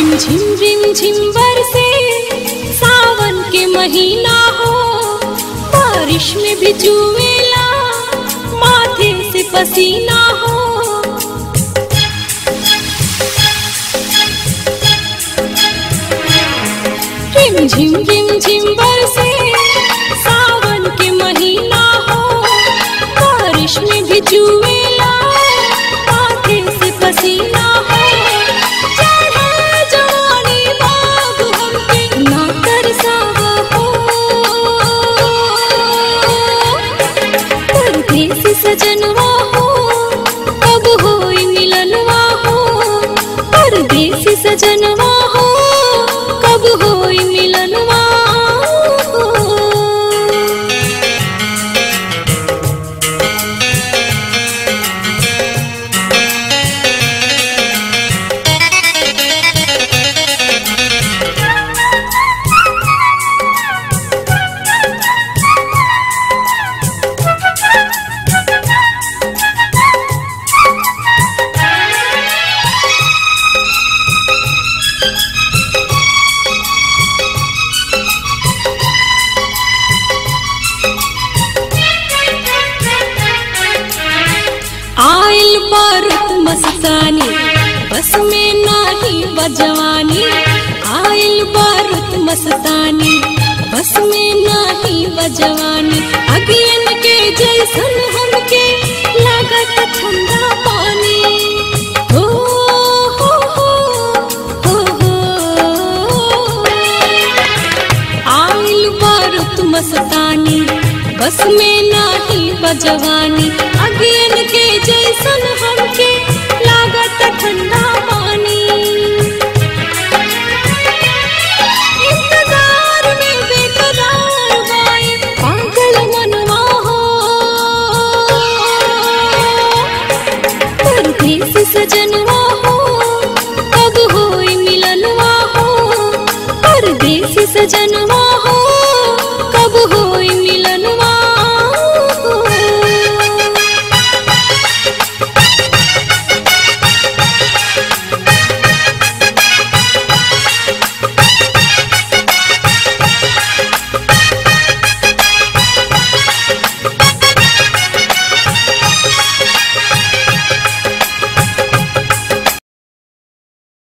रिम झिम रिम झिम बरसे सावन के महीना हो बारिश में भी चुवेला माथे से पसीना हो रिम झिम रिम झिम बरसे सावन के महीना हो बारिश में भी चुवेला माथे से पसीना हो चढ़े जवानी बाग हमके ना तरसावा हो परदेसी सजनवा हो कब होई मिलनवा हो परदेसी सजनवा हो कब होई मिलनवा हो आइल बारूद मस्तानी बस में नाही बजवानी आइल बारूद मस्तानी बस में नाही बजवानी अगियन के जैसन हमके लागत ठंडा पानी हो हो हो हो हो आइल बारूद मस्तानी बस में नाही बजवानी अगियन के जैसन हमके लागत ठंडा पानी इंतजार में बेकरार बाए पागल मनवा हो परदेसी सजनवा हो कब होई मिलनवा हो परदेसी सजनवा